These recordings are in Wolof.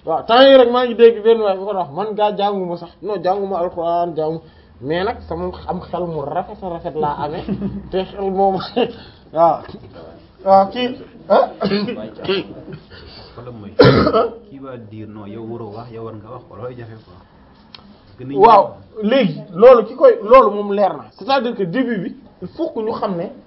waaw temps yi rek maa ngi dégg benn waay bu ko wax man gaa jànguma sax non jànguma alxuraan jàngu mais nag sama am xel mu rafet a rafet laa amee te xel moom waaw waaw kii ah wala mooy kii va dire non yow waroo wax yow war nga wax wala looy jafe quoi. waaw léegi loolu ki koy loolu moom leer na c'est-à-dire que début bi il faut que ñu xam ne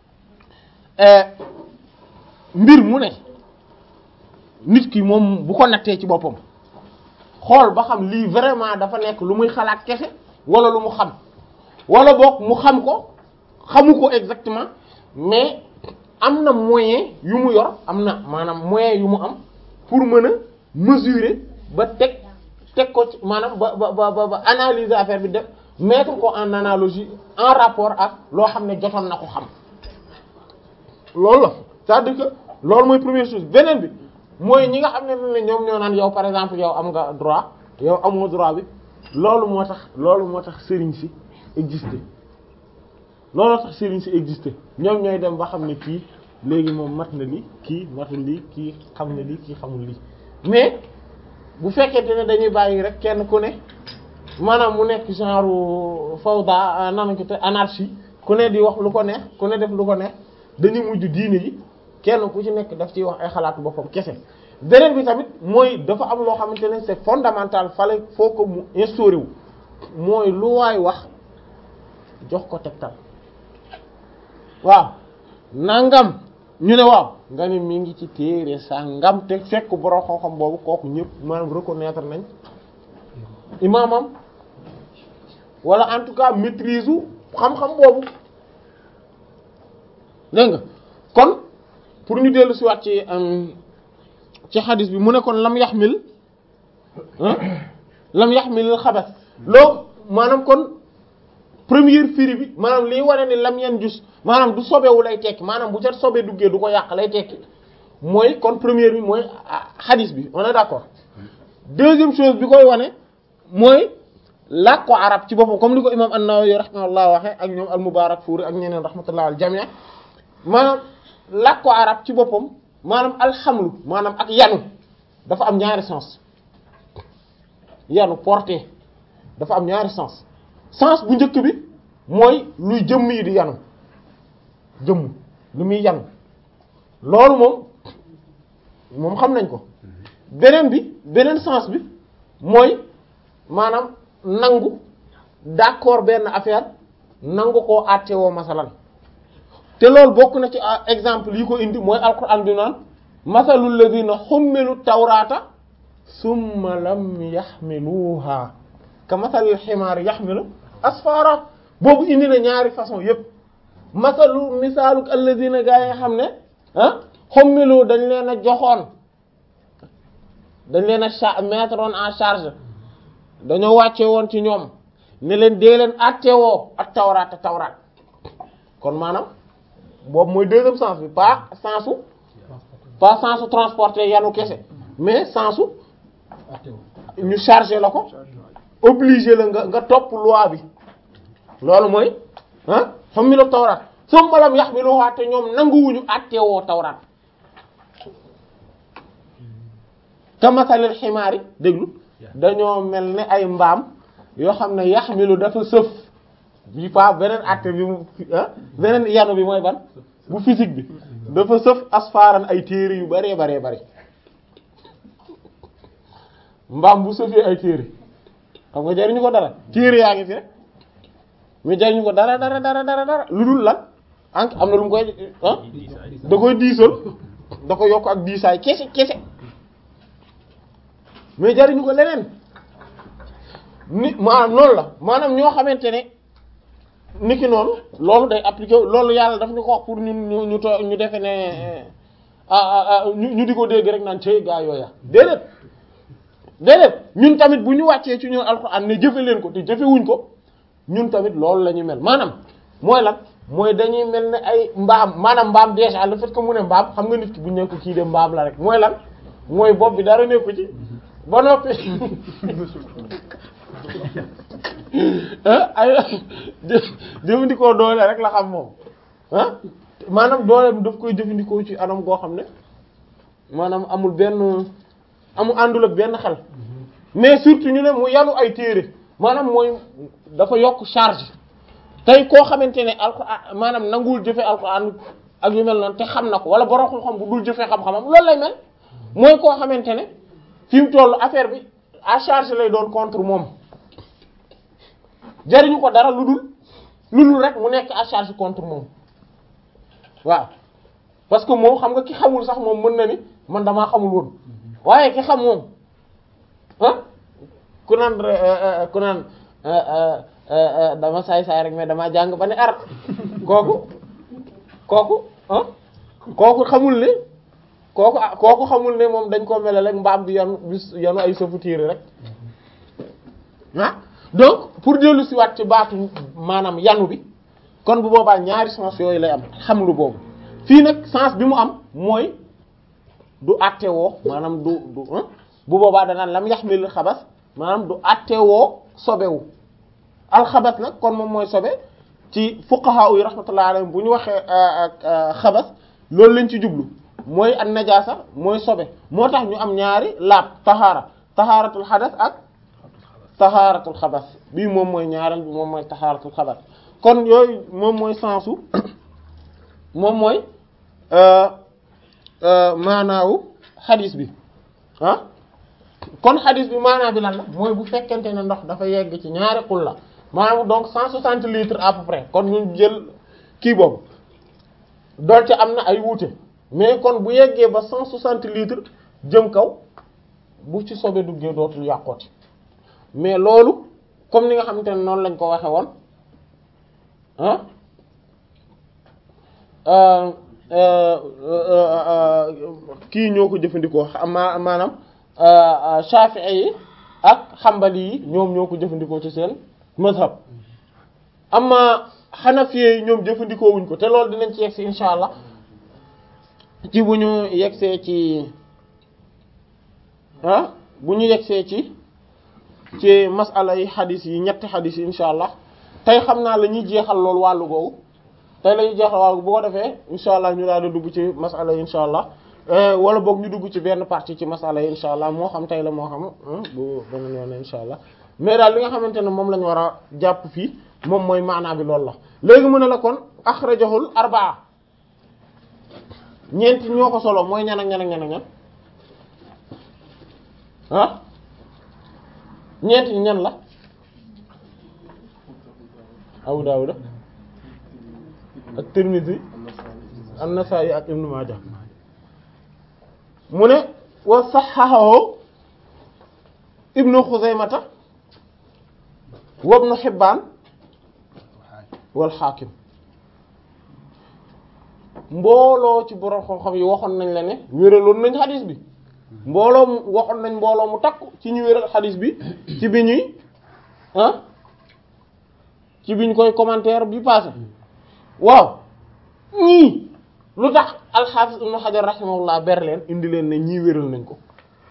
mbir mu ne nit ki moom bu ko nattee ci boppam xool ba xam lii vraiment dafa nekk lu muy xalaat kese wala lu mu xam wala boog mu xam ko xamu ko exactement mais am na moyen yu mu yor am na maanaam moyen yu mu am pour mën a mesurer ba teg teg ko ci maanaam ba ba ba ba analyser affaire bi def mettre ko en analogie en rapport ak loo xam ne jotoon na ko xam loolu la c'est-à-dire que loolu mooy première chose beneen bi mooy ñi nga xam ne ne ñoom ñoo naan yow par exemple yow am nga droit yow amoo droit bi loolu moo tax loolu moo tax sëriñ si exister loolu tax sëriñ si exister ñoom ñooy dem ba xam ne kii léegi moom mat na li kii matul lii kii xam na lii kii xamul lii mais bu fekkente ne dañuy bàyyi rek kenn ku ne maanaam mu nekk genre fawda nanañ ko te anarchie ku ne di wax lu ko neex ku ne def lu ko neex dañuy mujj diine ji kenn ku ci nekk daf ciy wax ay xalaatu boppam kese beneen bi tamit mooy dafa am loo xamante ne c'est fondamental fale foo ko mu instauré wu mooy lu waay wax jox ko tegtal waaw nangam ñu ne waaw nga ne mi ngi ci téere sa ngam te fekk borom xam-xam boobu kooku ñëpp maanaam reconnaître nañ imaamam wala en tout cas maîtrise u xam-xam boobu dégg nga kon pour ñu dellu si waat ci ci xadis bi mu ne kon lam yaxmil lam yaxmil xabas loo maanaam kon première firi bi maanaam liy wane ni lam yan jus maanaam du sobewu lay tekki maanaam bu ca sobe duggee du ko yàq lay tekki mooy kon première bi mooy xadis bi on est d'accord deuxième chose bi koy wane mooy làkk ko arab ci boppam comme ni ko imam an-Nawawi rahimahullah waxe ak ñoom al-Mubarakfuri ak ñeneen rahmatullah al jami' maanaam làkk ko arab ci boppam maanaam alxamlu maanaam ak yanu dafa am ñaari sens yanu porter dafa am ñaari sens sens bu njëkk bi mooy luy jëmm yi di yanu jëmm lu muy yanu loolu moom moom xam nañ ko beneen bi beneen sens bi mooy maanaam nangu d'accord benn affaire nangu koo àttewoo masalan te loolu bokk na ci exemple yi ko indi mooy alquran bi naan masalul ladina xummilu tawrata summa lam yaxmiluha ka masalil ximaar yaxmilu asfara boobu indi na ñaari façon yépp masalu misaalu alladina gaa yi nga xam ne ah xummilu dañ leen a joxoon dañ leen a cha mettre en charge dañoo wàcce woon ci ñoom ne leen dee leen attewoo ak tawraat ak tawraat kon maanaam boobu mooy deuxième sens bi pas sensu pas sensu transporter yanu kese mais sensu ñu chargé la ko obligé la nga nga topp loi bi loolu mooy ah xam mi la tawraat summa lam yaxmiluha te ñoom nanguwuñu attewoo tawraat kamasalil ximaar yi déglu dañoo mel ne ay mbaam yoo xam ne yaxmilu dafa sëf bi pas beneen atte bi mu beneen yanu bi mooy ban bu physique bi dafa sëf asfaaran ay téere yu baree baree bari mbaam bu sëfee ay téere xam nga jariñu ko dara téere yaa ngi fi rek mais jariñu ko dara dara dara dara dara lu dul lan ank am na lu mu koy ah da koy diisal da ko yokk ak diisaay kese kese mais jariñu ko leneen ni maanaam noonu la maanaam ñoo xamante ne niki noonu loolu day appliqué loolu yàlla daf ñu ko wax pour ñun ñu ñu too ñu defe ne ñu ñu di ko dégg rek naan cey gaa yooya déedéet déedéet ñun tamit bu ñu wàccee ci ñun alxuraan ne jëfe leen ko te jëfewuñ ko ñun tamit loolu la ñu mel maanaam mooy lan mooy dañuy mel ne ay mbaam maanaam mbaam déjà le fait que mu ne mbaam xam nga nit ki bu ñu ne ko kii de mbaam la rek mooy lan mooy bopp bi dara nekku ci ba noppi ay jëfandikoo doole rek la xam moom ah maanaam dooleem daf koy jëfandikoo ci anam goo xam ne maanaam amul benn amu àndul ak benn xel mais surtout ñu ne mu yanu ay téere maanaam mooy dafa yokk charge tey koo xamante ne alxuraan maanaam nanguwul jëfe alxuraan ak yu mel noonu te xam na ko wala borom xam-xam bu dul jëfee xam-xamam loolu lay mel mooy koo xamante ne fi mu toll affaire bi à charge lay doon contre moom jariñu ko dara lu dul lu dul rek mu nekk à charge contre moom waaw parce que moom xam nga ki xamul sax moom mën na ni man damaa xamul woon waaye ki xam moom ah ku naan ku naan dama saay saay rek mais dama jàng ba ne ar kooku kooku ah kooku xamul ne kooku kooku xamul ne moom dañ koo mel rek mbaam bi yanu bis yanu ay sëfu tiiri rek ah donc pour dellu si waat ci baatu maanaam yanu bi kon bu boobaa ñaari sens yooyu lay am xam lu boobu fii nag sens bi mu am mooy du attewoo maanaam du du bu boobaa danaan lam yaxmil xabas maanaam du attewoo sobewu alxabas nag kon moom mooy sobe ci fuqaha yi rahmatullahi alayhim bu ñu waxee xabas loolu lañ ci jublu mooy an najaasa mooy sobe moo tax ñu am ñaari laab tahaara tahaaratul xadas ak tahaaratul xabas bii moom mooy ñaareel bi moom mooy tahaaratul xabas kon yooyu moom mooy sensu moom mooy maanaawu xadis bi ah kon xadis bi maanaa bi lan la mooy bu fekkente ne ndox dafa yegg ci ñaari xulla maanaam donc 160 litres à peu près kon ñu jël kii boobu doonte am na ay wuute mais kon bu yeggee ba 160 litres jëm kaw bu ci sobe duggee dootul yàqooti mais loolu comme ni nga xamante ne noonu lañ ko waxe woon ah kii ñoo ko jëfandikoo ma maanaam Shafi'i yi ak Hanbali yi ñoom ñoo ko jëfandikoo ci seen mazhab amma Hanafi yi ñoom jëfandikoo wuñ ko te loolu dinañ ci yegsi insha allah ci bu ñu yegsee ci ah bu ñu yegsee ci ci masala yi xadis yi ñetti xadis yi insha allah tey xam naa la ñuy jeexal loolu wàllu googu tey la ñuy jeexal wàllu bu ko defee insha allah ñu daal di dugg ci masala yi insha allah wala boog ñu dugg ci benn partie ci masala yi insha allah moo xam tey la moo xam bu beneen yoon insha allah mais daal li nga xamante ne moom la ñu war a jàpp fii moom mooy maanaa bi loolu la léegi mu ne la kon axrajahul arbaa ñeenti ñoo ko solo mooy ñan ak ñan ak ñan ak ñan ah ñeenti ñan la Abu Dawud ak Tirmidhi an-Nasa'i ak Ibn Majah mu ne wa sahhahu Ibn Khuzaymata wa Ibn Hibban wal Hakim mbooloo ci borom xam-xam yi waxoon nañ la ne wéraloon nañ xadis bi mbooloo mu waxoon nañ mbooloo mu takku ci ñu wéral xadis bi ci bi ñuy ah ci bi ñu koy commentaire bi passé waaw ñii lu tax alxaafis ibnu xajar rahimahullah ber leen indi leen ne ñii wéral nañ ko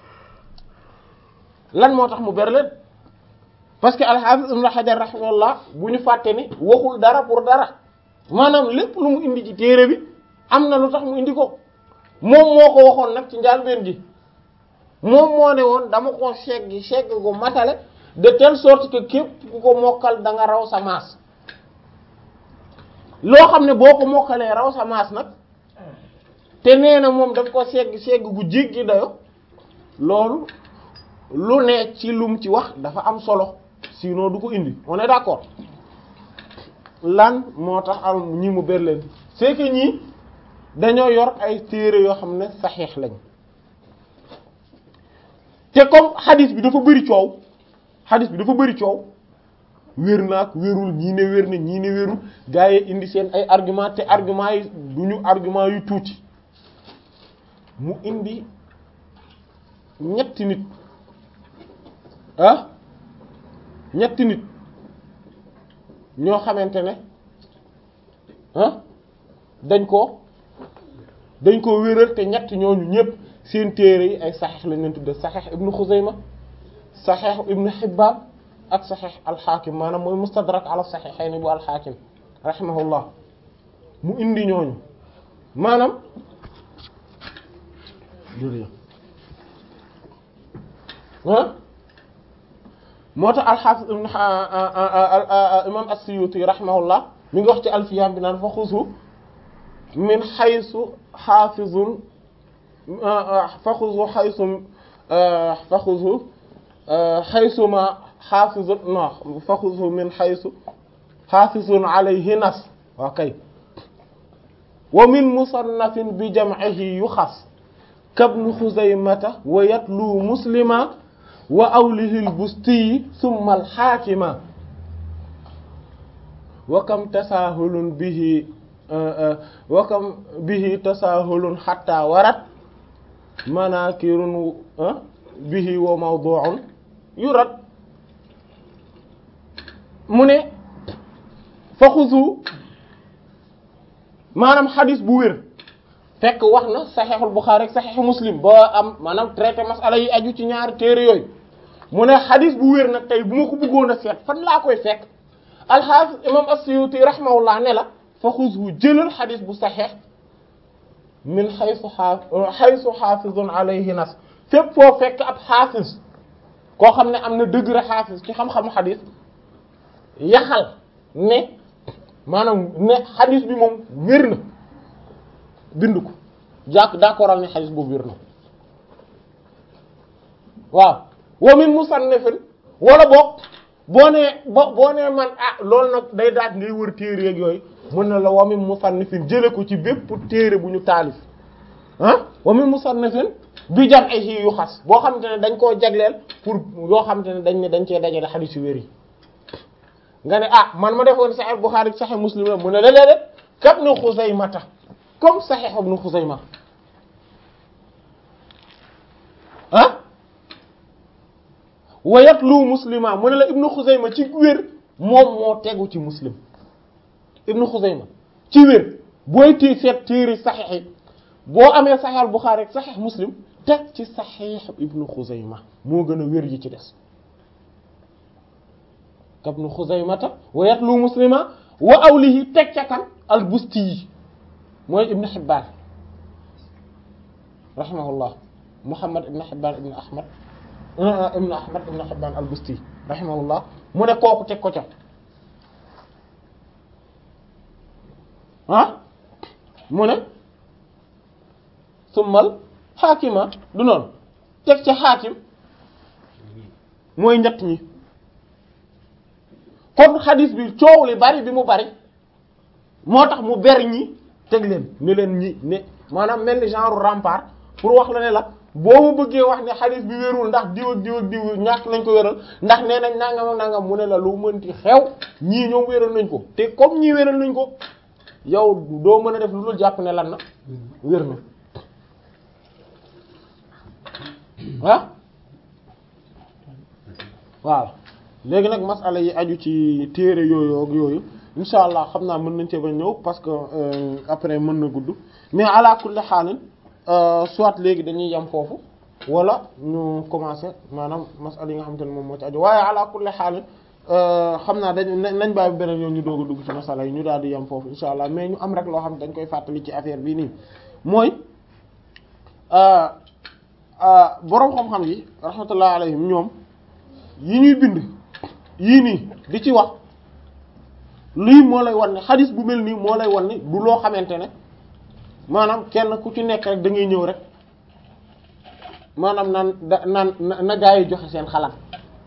lan moo tax mu ber leen parce que alxaafis ibnu xajar rahimahullah bu ñu fàtte ni waxul dara pour dara maanaam lépp lu mu indi ci téere bi am na lu tax mu indi ko moom moo ko waxoon nag ci njàlbéen gi moom moo ne woon dama ko seggi segg ko matale de telle sorte que képp ku ko mokkal da nga raw sa maas loo xam ne boo ko mokkalee raw sa maas nag te nee na moom daf ko segg segg gu jéggi dayo loolu lu ne ci lum ci wax dafa am solo sinon du ko indi on est d'accord lan moo tax am ñi mu ber leen c'est que ñii dañoo yor ay téere yoo xam ne saxiix lañ te comme xadis bi dafa bëri coow xadis bi dafa bëri coow wér naag wérul ñii ne wér na ñii ne wérul gaa yi indi seen ay argument te argument yi du ñu argument yu tuuti mu indi ñetti nit ah ñetti nit ñoo xamante ne ah dañ ko dañ ko wéral te ñett ñooñu ñëpp seen téere yi ay saxeex lañ leen tudde saxeex ibnu Xuzayma saxeex ibnu Hibbaan ak saxeex alxaakim maanaam mooy mustadrak ala saxiixayni bu alxaakim rahimahullah mu indi ñooñu maanaam ah moo tax alxaafis ibn imam as-Suyuti rahimahullah mi ngi wax ci alfiyam bi naan fa xusu min xaysu xaafizun fa xusu xaysu fa xusu xaysuma xaafizun non fa xusu min xaysu xaafizun alayhi nas waa kay wa min musannafin bi jam'ihi yuxas kabnu xuzaymata wa yatlu muslima wa awlihi al-busti thumma al-hakima wa kam tasahulun bihi wa kam bihi tasahulun hatta warat manakirun bihi wa mawdu'un yurad mu ne fa xuzu maanaam xadis bu wér fekk wax na saxeexul Buxaari ak saxeexu Muslim ba am maanaam traité masala yi aju ci ñaari téere yooyu mu ne xadis bu wér nag tey bu ma ko bëggoon a seet fan laa koy fekk alxaafis imam as-Suyuti rahimahullah ne la fa xuzhu jëlal xadis bu saxeex min xaysu xaa xaysu xaafizun alayhi nas fépp foo fekk ab xaafis koo xam ne am na degré xaafis ci xam-xamu xadis yaxal ne maanaam ne xadis bi moom wér na bind ko jàkk d'accordal ne xadis boobu wér na waaw wa min musannifin wala boog boo nee bo boo nee man ah loolu nag day daat ngay wër téere yeeg yooyu mën na la wa min musannifin jële ko ci bépp téere bu ñu taalif ah wa min musannifin bi jam ay xii yu xas boo xamante ne dañ koo jagleel pour yoo xamante ne dañ ne dañ cee dajale xadis yu wér yi nga ne ah man ma defoon Sahih Bukhari Sahih Muslim la mu ne la léeg-léeg kat na Xuzaymata comme Sahih ibn Xuzayma ah wayat lu muslima mu ne la ibnu Xuzayma ci wér moom moo tegu ci muslim ibnu Xuzayma ci wér booy téye seet téere saxiix yi boo amee Sahih al Bukhari ak Sahih Muslim teg ci Sahih ibnu Xuzayma moo gën a wér yi ci des kabnu Xuzaymata wa yatlu muslima wa awlihi teg ca kan al busti yi mooy ibnu Hibbaan rahimahullah Muhammad ibnu Hibbaan ibnu Ahmad ibnu Ahmad ibnu Hibbaan al busti rahimahullah mu ne kooku teg ko ca ah mu ne summal xaakima du noonu teg ca xaakim mooy ñett ñi kon xadis bi coow li bari bi mu bari moo tax mu ber ñi teg leen ne leen ñi ne maanaam mel ni genre rempart pour wax la ne la boo mu bëggee wax ne xadis bi wérul ndax diw ak diw ak diw ñàkk nañ ko wéral ndax nee nañ nangam ak nangam mu ne la lu mënti xew ñii ñoom wéral nañ ko te comme ñii wéral nañ ko yow doo mën a def lu dul jàpp ne lan na wér na ah waaw léegi nag masala yi aju ci téere yooyu ak yooyu insha allah xam naa mën nañ cee ba ñëw parce que après mën na gudd mais ala kulli xaalin soit léegi dañuy yem foofu wala ñu commencer maanaam masala yi nga xamante ne moom moo ci aju waaye ala kulli xaalin xam naa dañ nañ bàyyi beneen yoon ñu doog a dugg ci masala yi ñu daal di yem foofu insha allah mais ñu am rek loo xam ne dañ koy fàttali ci affaire bii nii mooy boroom xam-xam yi rahmatullah alayhim ñoom yi ñuy bind yii nii di ci wax lii moo lay wan ne xadis bu mel nii moo lay wan ne du loo xamante ne maanaam kenn ku ci nekk rek da ngay ñëw rek maanaam naan da naan na gaa yi joxe seen xalaat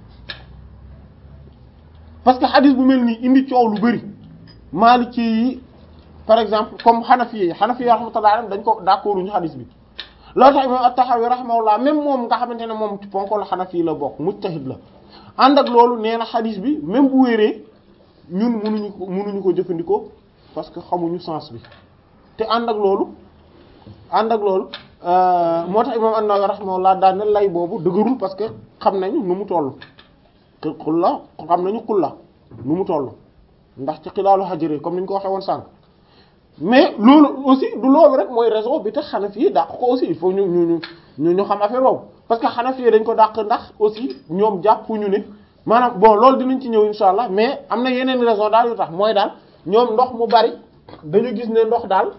parce que xadis bu mel nii indi coow lu bari Maliki yi par exemple comme Hanafi yi Hanafi yi rahmatullah alayhim dañ ko d'accordu ñu xadis bi loolu tax imam at-Tahawi rahimahullah même moom nga xamante ne moom ci ponkol Hanafi yi la bokk mujtahid la ànd ak loolu nee na xadis bi même bu wéree ñun mënuñu ko mënuñu ko jëfandikoo parce que xamuñu sens bi te ànd ak loolu ànd ak loolu moo tax imam an-Nawawi rahimahullah daan na lay boobu dëgërul parce que xam nañu nu mu toll te xulla xam nañu xulla nu mu toll ndax ci xilaalu xajëre comme ni ñu ko waxee woon sànq mais loolu aussi du loolu rek mooy raison bi tax Hanafi yi dàq ko aussi il faut ñu ñu ñu ñu xam affaire boobu parce que Hanafi yi dañ ko dàq ndax aussi ñoom jàppuñu ne maanaam bon loolu dinañ ci ñëw insha allah mais am na yeneen raison daal yu tax mooy daal ñoom ndox mu bari dañu gis ne ndox daal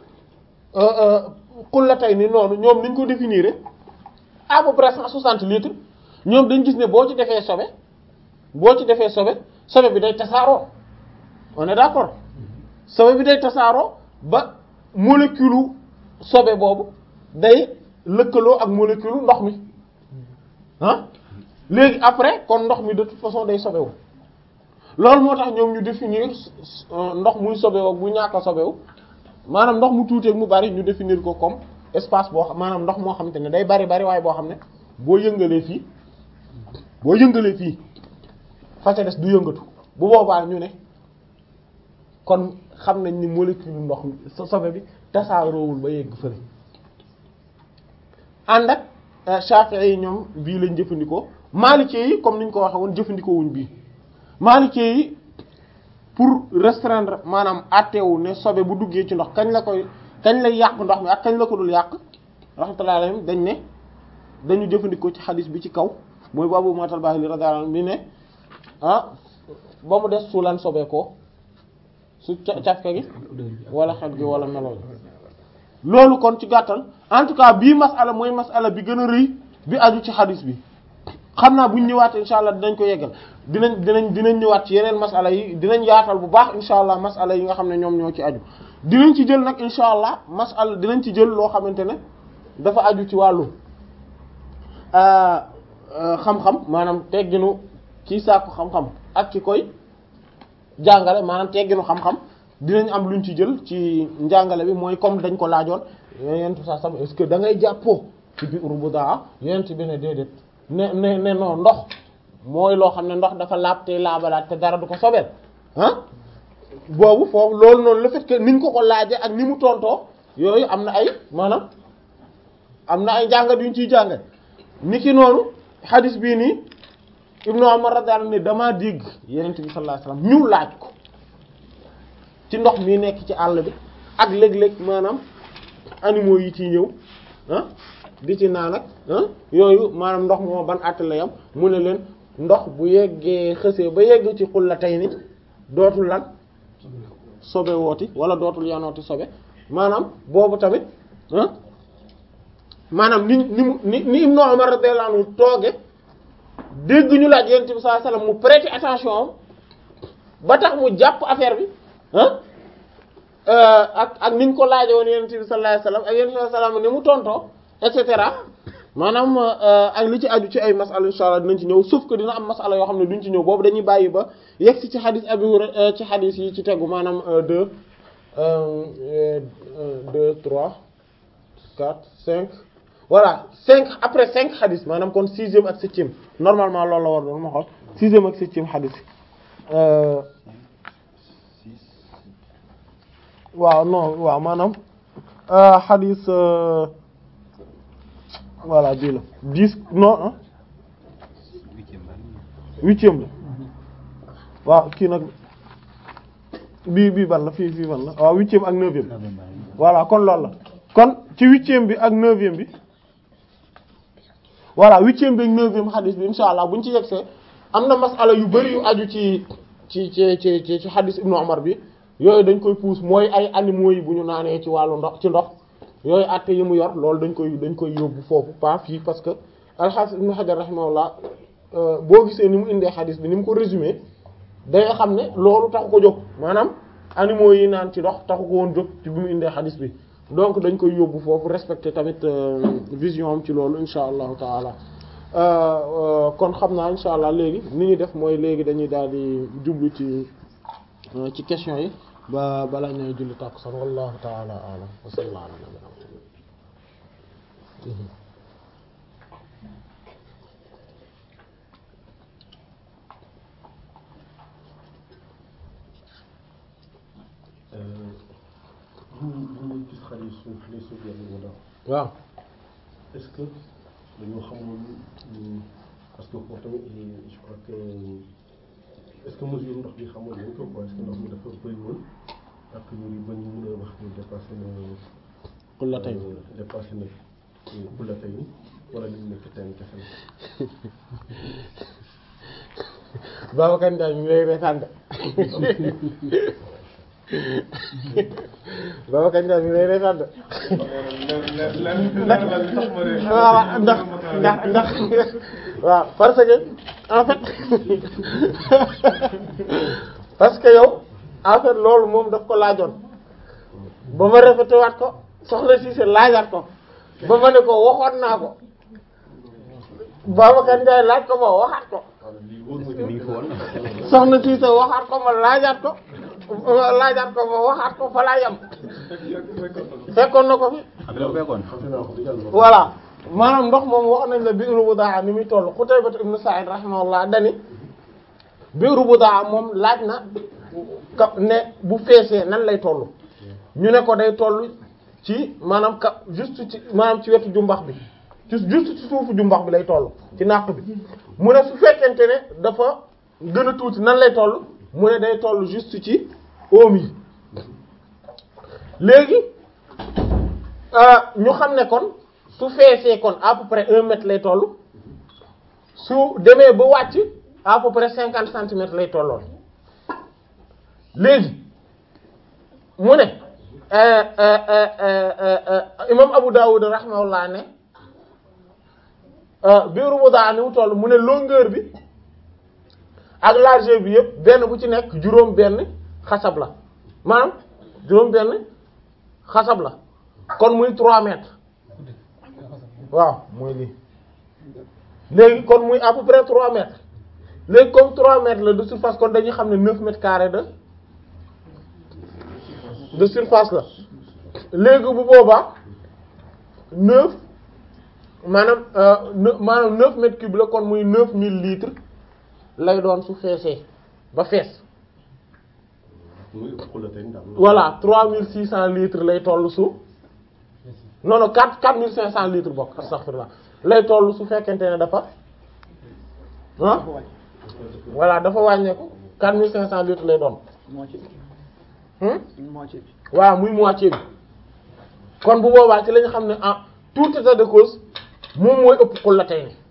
xul la tey ni noonu ñoom niñ ko définir à peu près cent soixante litres ñoom dañ gis ne boo ci defee sobe boo ci defee sobe sobe bi day tasaaroo on est d'accord sobe bi day tasaaroo ba molécule sobe boobu day lëkkaloo ak molécule ndox mi ah léegi après kon ndox mi de toute façon day sobewu loolu moo tax ñoom ñu définir ndox muy sobewu ak bu ñàkk a sobewu maanaam ndox mu tuuteeg mu bari ñu définir ko comme espace boo xam maanaam ndox moo xamante ne day bari bari waaye boo xam ne boo yëngalee fii boo yëngalee fii fa ca des du yëngatu bu boobaa ñu ne kon xam nañ ni molécule ndox mi sobe bi tasaaroowul ba yegg fële ànd ak Shafi'i yi ñoom bii lañ jëfandikoo Maliki yi comme niñ ko waxee woon jëfandikoo wuñ bii Maliki yi pour restreindre maanaam àtteewu ne sobe bu duggee ci ndox kañ la koy kañ lay yàq ndox mi ak kañ la ko dul yàq rahmatullahi alayhim dañ ne dañu jëfandikoo ci xadis bi ci kaw mooy bu Abu Mu'tal Bahili radiyallahu anhu bi ne ah ba mu des su lan sobee ko su cafka gi wala xet gi wala melo loolu kon ci gàttal en tout cas bii masala mooy masala bi gën a rëy bi aju ci xadis bi xam naa buñ ñëwaat insha allah dinañ ko yeggal dinañ dinañ dinañ ñëwaat ci yeneen masala yi dinañ yaatal bu baax insha allah masala yi nga xam ne ñoom ñoo ci aju dinañ ci jël nag insha allah masala dinañ ci jël loo xamante ne dafa aju ci wàllu xam-xam maanaam tegginu kii sàkku xam-xam ak ki koy jàngale maanaam tegginu xam-xam dinañ am luñ ci jël ci njàngale bi mooy comme dañ ko laajoon yenent sa sam est-ce que da ngay jàppoo ci biir bu daa yenent bi ne déedéet ne ne ne non ndox mooy loo xam ne ndox dafa laab te laabalaat te dara du ko sobeel ah boobu foofu loolu noonu le fait que niñ ko ko laaje ak ni mu tontoo yooyu am na ay maanaam am na ay jàngat yuñ ciy jàngat niki noonu hadis bii nii Ibnu Umar radiyallahu anhu ne damaa dégg Yonent bi sallallahu alayhi wasallam ñu laaj ko ci ndox mi nekk ci àll bi ak léeg-léeg maanaam animaux yi ciy ñëw ah di ci naan ak ah yooyu maanaam ndox moo ban àtt la yam mu ne leen ndox bu yeggee xësee ba yegg ci xul la tey ni dootul lan sobe wooti wala dootul yanooti sobe maanaam boobu tamit ah maanaam ni ni mu ni ni Ibnu Umar radiyallahu anhu tooge dégg ñu laaj Yonent bi sallallahu alayhi wasallam mu prêter attention am ba tax mu jàpp affaire bi ah ak ak niñ ko laaje woon Yonent bi sallallahu alayhi wasallam ak Yonent bi sallallahu alayhi wasallam ni mu tontoo et cetera maanaam ak li ci aju ci ay masala insha Allah dinañ ci ñëw sauf que dina am masala yoo xam ne duñ ci ñëw boobu dañuy bàyyi ba yegg si ci xadis Abi Hurayra ci xadis yi ci tegu maanaam deux deux trois quatre cinq voilà cinq après cinq xadis maanaam kon sixième ak septième normalement loolu la war doon ma xool sixième ak septième xadis waaw non waaw maanaam xadis voilà bii la dix non huitième la waaw kii nag bii bii ban la fii fii ban la waaw huitième ak neuvième voilà kon loolu la kon ci huitième bi ak neuvième bi voilà huitième bi ak neuvième xadis bi insha allah buñ ci yegsee am na masala yu bari yu aju ci ci ci ci ci xadis ibnu Umar bi yooyu dañ koy puus mooy ay animaux yi bu ñu naanee ci wàllu ndox ci ndox yooyu àtte yi mu yor loolu dañ koy dañ koy yóbbu foofu pas fii parce que al-Hafiz ibnu Hajar rahimahullah boo gisee ni mu indee xadis bi ni mu ko résumé day xam ne loolu taxu ko jóg maanaam animaux yi naan ci ndox taxu ko woon jóg ci bi mu indee xadis bi donc dañ koy yóbbu foofu respecter tamit vision am ci loolu insha allahu taala kon xam naa insha allah léegi ni ñuy def mooy léegi dañuy daal di jublu ci ci question yi ba bala ñooy julli tàkkusaan wallahu taala alam wa sallallahu ala nabiyina ñu gis xale suuf les suuf yàlla ñu daw waaw est-ce que dañoo xamul parce que foofu tamit je crois que est-ce que mesure ndox bi xamul nañ ko quoi est-ce que ndox mi dafa bëri woon ak ñu ngi bañ mën a wax ni dépassé na xul la tey dépassé na xul la tey wala li mu nekk teen kese la Babacar Ndiaye mi ngi lay reetaan de Babacar Ndiaye mi ngi lay reetaan de waaw ndax ndax ndax waaw parce que en fait parce que yow en fait loolu moom daf ko laajoon ba ma répété waat ko soxna Cissé laajaat ko ba ma ne ko waxoon naa ko Babacar Ndiaye laaj ko ma waxaat ko lii wóor ma mi ngi fi woon soxna Cissé waxaat ko ma laajaat ko ma laajaat ko ma waxaat ko fa laa yem fekkoon na ko fi xam nga fekkoon fàtte naa ko déjà loolu. voilà maanaam ndox moom wax nañ la biiru budaa ni muy toll Qutayba ibn Sa'id rahimahullah dani biiru budaa moom laaj na ka ne bu feesee nan lay toll ñu ne ko day toll ci maanaam ka juste ci maanaam ci wetu jumbax bi ci juste ci suufu jumbax bi lay toll ci nàq bi mu ne su fekkente ne dafa gën a tuuti nan lay toll mu ne day toll juste ci oom yi léegi ñu xam ne kon su feesee kon à peu près un mètre lay toll su demee ba wàcc à peu près cinquante centimètres lay tolloon léegi mu ne euh, euh, euh, euh, euh, imam Abu Dawud rahimahullah ne biiru bu daa ni mu toll mu ne longueur bi ak largeur bi yëpp benn bu ci nekk juróom benn xasab la maanaam juróom benn xasab la kon muy 3 mètres waaw mooy lii léegi kon muy à peu près 3 mètres léegi comme 3 mètres la de surface kon dañuy xam ne 9 mètres carrés de de surface la léegi bu boobaa 9 maanaam euh, ne- maanaam 9 mètres cubes la kon muy 9000 litres lay doon su feesee ba fees muy ëpp xul la tey daal. voilà 3600 litres lay toll su non non 4 4500 litres bokk astaghfirullah lay toll su fekkente ne dafa ah voilà dafa wàññeeku 4500 litres lay doon moitié bi hmm? une moitié bi waaw muy moitié bi kon bu boobaa ci la ñu xam ne en tout état de cause moom mooy ëpp xul la tey ni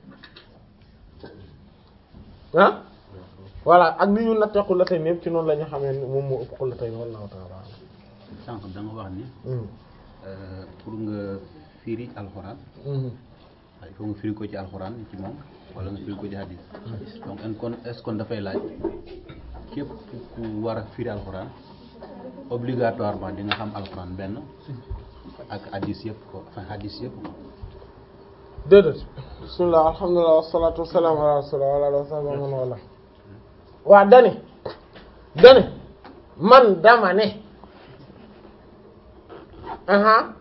ah voilà ak ni ñu nattee xul la tey ni yëpp ci noonu la ñu xamee ne moom moo ëpp xul la tey ni wallahu ta'ala sànq da nga wax ni a'lam. euh, pour nga firi alxuraan Mhm. il faut nga firi ko ci alxuraan ci moom wala nga firi ko ci hadis donc en kon est-ce qu'on dafay laaj képp ku war a firi alxuraan obligatoirement di nga xam alxuraan benn ak hadis yëpp ko enfin hadis yëpp ko déedéet bismillah alhamdulilah wassalatu wassalamu ala rasulillah wa ala alihi wa sahbihi wa man wala waa dani dani man dama ne aha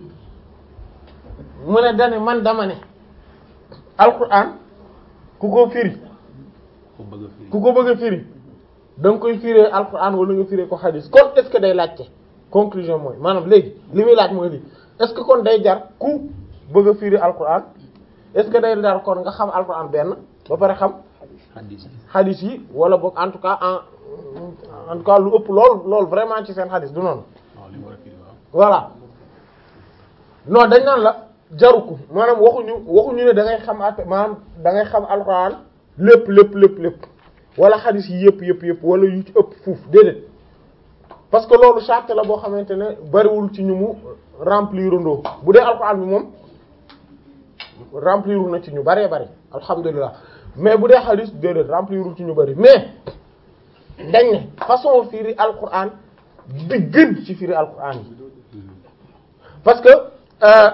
mu ne dani man dama ne alquran ku ko firi ko bëgg a firi ku ko bëgg a firi da nga koy firee alquran wala nga firee ko hadis kon est-ce que day laajte conclusion mooy maanaam léegi li muy laaj mooy lii est-ce que kon day jar ku bëgg a firi alquran est-ce que day jar kon nga xam alquran benn ba pare xam hadis yi hadis yi wala boog en tout cas en en tout cas lu ëpp lool lool vraiment ci seen hadis du noonu waaw li nga war a firi waaw voilà non dañ naan la jaru ko maanaam waxuñu waxuñu ne da ngay xam at maanaam da ngay xam alxuraan lépp lépp lépp lépp wala xadis yi yëpp yëpp yëpp wala yu ci ëpp fuuf déedéet parce que loolu charte la boo xamante ne bariwul ci ñu mu remplir ndoo bu dee alxuraan bi moom remplir na ci ñu baree bari alhamdulilah mais bu dee xadis déedéet remplirul ci ñu bari mais dañ ne façon firi alxuraan bi gën ci firi alxuraan yi parce que euh,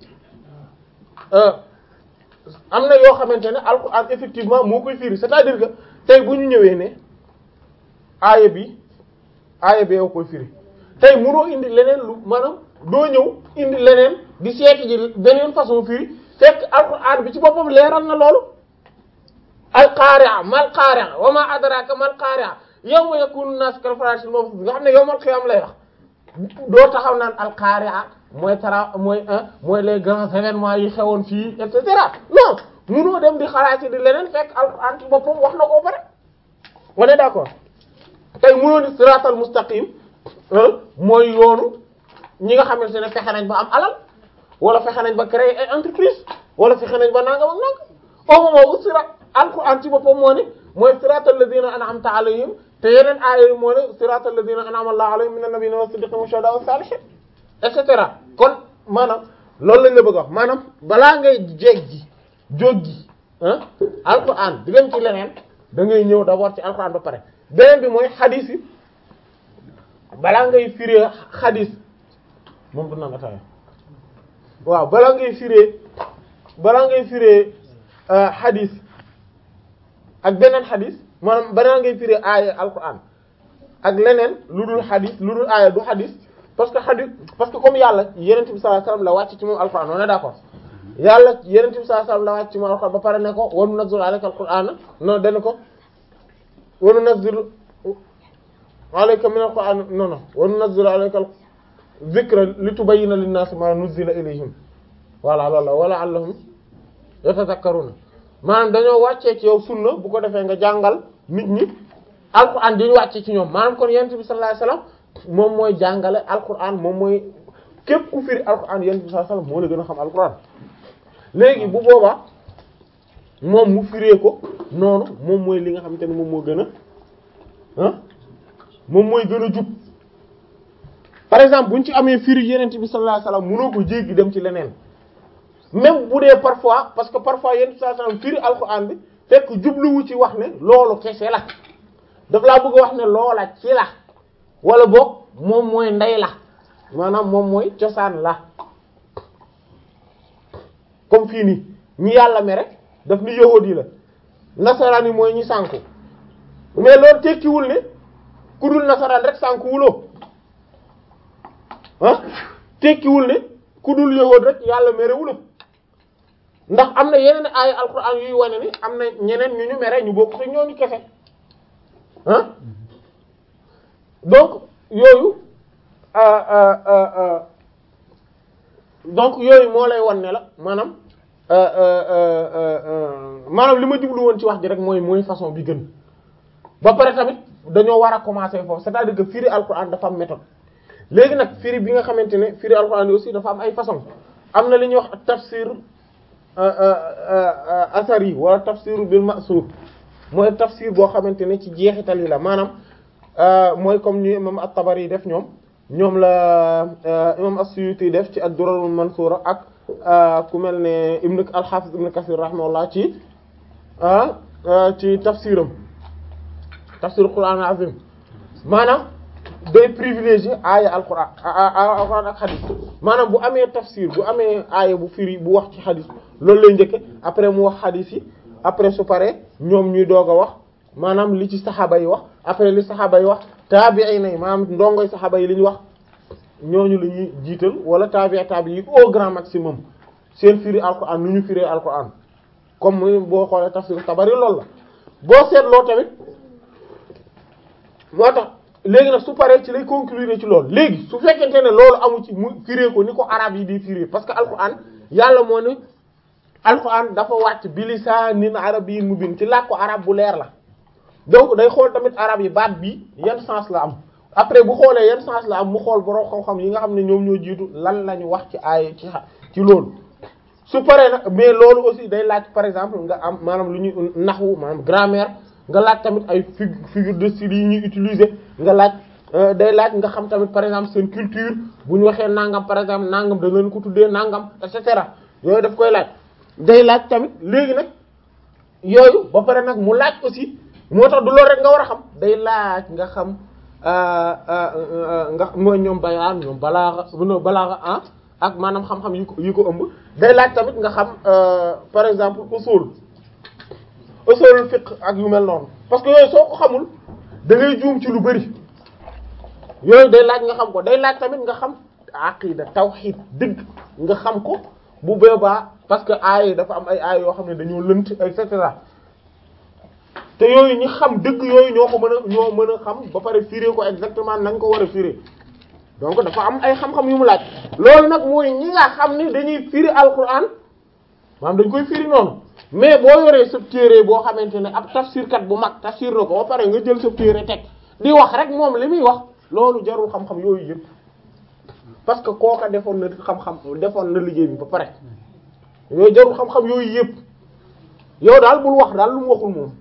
euh, am na yoo xamante ne alxuraan effectivement moo koy firi c'est-à-dire que tey bu ñu ñëwee ne aaya bi aaya bi yow koy firi tey mënoo indi leneen lu maanaam doo ñëw indi leneen di seeti ji beneen façon firi fekk alxuraan bi ci boppam leeral na loolu alqaari'a mal qaari'a wa ma adraka mal qaari'a yawma yakunu an-nas kal farashil mabthus nga xam ne yawmal qiyaam lay wax doo taxaw naan alqaari'a mooy tara mooy mooy les grands événements yi xewoon fii et cetera non munoo dem di xalaat di leneen fekk alxuraan ci boppam wax na ko ba pare on est d'accord tey munoo ni siratal mustaqim mooy yoonu ñi nga xamante ne fexe nañ ba am alal wala fexe nañ ba créer ay entreprise wala fexe nañ ba nangam ak nangam au moment où sirat alxuraan ci boppam moo ne mooy siratal ladina an'amta alayhim te yeneen aaya yi moo ne siratal ladina an'ama Allahu alayhim minan nabiyyin was siddiqin wash shuhada'i was salihin et cetera kon maanaam loolu lañ la bëgg a wax maanaam balaa ngay jeeg ji jóggi ah alquran di dem ci leneen da ngay ñëw d'abord ci alquran ba pare beneen bi mooy xadis yi balaa ngay firee xadis moom du naan ataaya waaw balaa ngay firee balaa ngay firee xadis ak beneen xadis maanaam balaa ngay firee aaya alquran ak leneen lu dul xadis lu dul aaya du xadis parce que xadis parce que comme yàlla yenent bi sallallahu alayhi wasallam la wàcc ci moom alquran on est d'accord yàlla yenent bi sallallahu alayhi wasallam la wàcc ci moom alquran ba pare ne ko wa nunazzilu alayka alquran non dana ko wa nunazzilu alayka min alquran non non wa nunazzilu alayka dhikra litubayyina lin-nasi ma nuzzila ilayhim voilà loolu la wala allahum yatadhakkaruna maanaam dañoo wàccee ci yow sunna bu ko defee nga jàngal nit ñi alquran di ñu wàcce ci ñoom maanaam kon yonent bi sallallahu alayhi wasallam moom mooy jàngale alquran moom mooy képp ku firi alquran yonent bi sallallahu alayhi wasallam moo la gën a xam alquran léegi bu boobaa moom mu firee ko noonu moom mooy li nga xamante ne moom moo gën a ah moom mooy gën a jub par exemple buñ ci amee firi yonent bi sallallahu alayhi wasallam mënoo ko jéggi dem ci leneen même bu dee parfois parce que parfois yonent bi sallallahu alayhi wasallam firi alquran bi fekk jubluwu ci wax ne loolu kese la daf laa bëgg a wax ne loola ci la wala boog moom mooy ndey la maanaam moom mooy cosaan la comme fii nii ñi yàlla mere daf ni yahudi la nasaraan yi mooy ñi sànku mais loolu tekkiwul ne ku dul nasaraan rek sànku wuloo ah tekkiwul ne ku dul yahudi rek yàlla mere wulo ndax am na yeneen ay alquran yuy wane ni am na ñeneen ñu ñu mere ñu bokk te ñooñu kese ah donc yooyu donc yooyu moo lay wan ne la maanaam maanaam li ma jublu woon ci wax ji rek mooy mooy façon bi gën ba pare tamit dañoo war a commencer foofu c'est-à-dire que firi alquran dafa am méthode léegi nag firi bi nga xamante ne firi alquran yi aussi dafa am ay façon am na li ñuy wax tafsir asari wala tafsir bil ma'sur mooy tafsir boo xamante ne ci jeexital yi la maanaam mooy comme ni imam at-Tabari def ñoom ñoom la imam as-Suyuti def ci ad-Durarul Mansura ak ku mel ne ibn al-Hafiz ibn Kathir rahimahullah ci ci tafsiram tafsir Qur'an azim maanaam day privilégier aaya al-Qur'an al-Qur'an ak hadith maanaam bu amee tafsir bu amee aaya bu firi bu wax ci hadith loolu lay njëkke après mu wax hadith yi après su paree ñoom ñuy doog a wax maanaam li ci saxaaba yi wax après li saxaaba yi wax taabi'in yi maanaam ndongoy saxaaba yi li ñu wax ñooñu la ñuy jiital wala taabi'i taabi yi au grand maximum seen firi alquran nu ñu firee alquran comme boo xoolee tafsir Tabari loolu la boo seetloo tamit moo tax léegi nag su paree ci lay conclure ci loolu léegi su fekkente ne loolu amu ci mu firee ko ni ko arab yi di firee parce que alquran yàlla moo ne alquran dafa wàcc bi lisaanin arabiyyin mubiin ci làkku arab bu leer la donc day xool tamit arab yi baat bi yan sens la am après bu xoolee yan sens la am mu xool borom xam-xam yi nga xam ne ñoom ñoo jiitu lan la ñu wax ci aay ci ci loolu su paree nag mais loolu aussi day laaj par exemple nga am maanaam lu ñuy naxwu maanaam grammaire nga laaj tamit ay figure de style yi ñuy utiliser nga laaj day laaj nga xam tamit par exemple seen culture bu ñu waxee nangam par exemple nangam da leen ko tuddee nangam et cetera yooyu daf koy laaj day laaj tamit léegi nag yooyu ba pare nag mu laaj aussi moo tax du loolu rek nga war a xam day laaj nga xam nga mooy ñoom bayaan ñoom balaaxa no balaaxa ah ak maanaam xam-xam yi ko yi ko ëmb day laaj tamit nga xam par exemple usul usul fiqh ak yu mel noonu parce que yooyu soo ko xamul da ngay juum ci lu bari yooyu day laaj nga xam ko day laaj tamit nga xam aqida tawhid dëgg nga xam ko bu boobaa parce que aay dafa am ay aay yoo xam ne dañoo lënt et cetera te yooyu ñi xam dëgg yooyu ñoo ko mën a ñoo mën a xam ba pare firé ko exactement nañ ko war a firé donc dafa am ay xam-xam yu mu laaj loolu nag mooy ñi nga xam ne dañuy firi alquran maanaam dañ koy firi noonu mais boo yoree sa téere boo xamante ne ab tafsirkat bu mag tafsir na ko ba pare nga jël sa téere teg di wax rek moom li muy wax loolu jarul xam-xam yooyu yëpp parce que kooka defoon na xam-xam defoon na liggéey bi ba pare yooyu jarul xam-xam yooyu yëpp yow daal bul wax daal lu mu waxul moom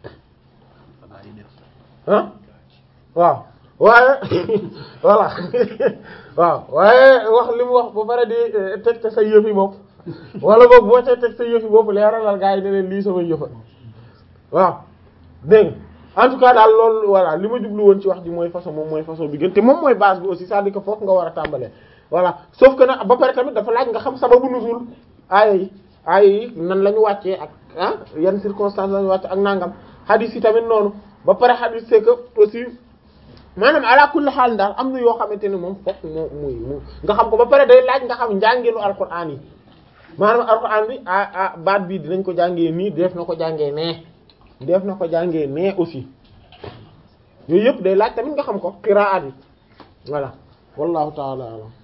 ah waaw waaye voilà waaw waaye wax li mu wax ba pare di teg te sa yëf yi moom wala boog boo ca teg sa yëfi bopp leeralal gaa yi ne leen lii sama yëfa waaw dégg nga en tout cas daal loolu voilà li ma jublu woon ci wax ji mooy façon moom mooy façon bi gën te moom mooy base bi aussi c'est-à-dire que foofu nga war a tàmbalee voilà sauf que nag ba pare tamit dafa laaj nga xam sababu nuzul aaya yi aaya yi nan la ñu wàccee ak ah yan circonstances la ñu wàcce ak nangam hadith yi tamit noonu ba pare hadith c'est que aussi maanaam ala kulli xaal daal am na yoo xamante ne moom fokk moo muy mu nga xam ko ba pare day laaj nga xam njàngeelu alquran yi maanaam alquran bi ah ah baat bii dinañ ko jàngee nii def na ko jàngee nee def na ko jàngee nee aussi yooyu yëpp day laaj tamit nga xam ko qiraat yi voilà wallahu ta'ala alam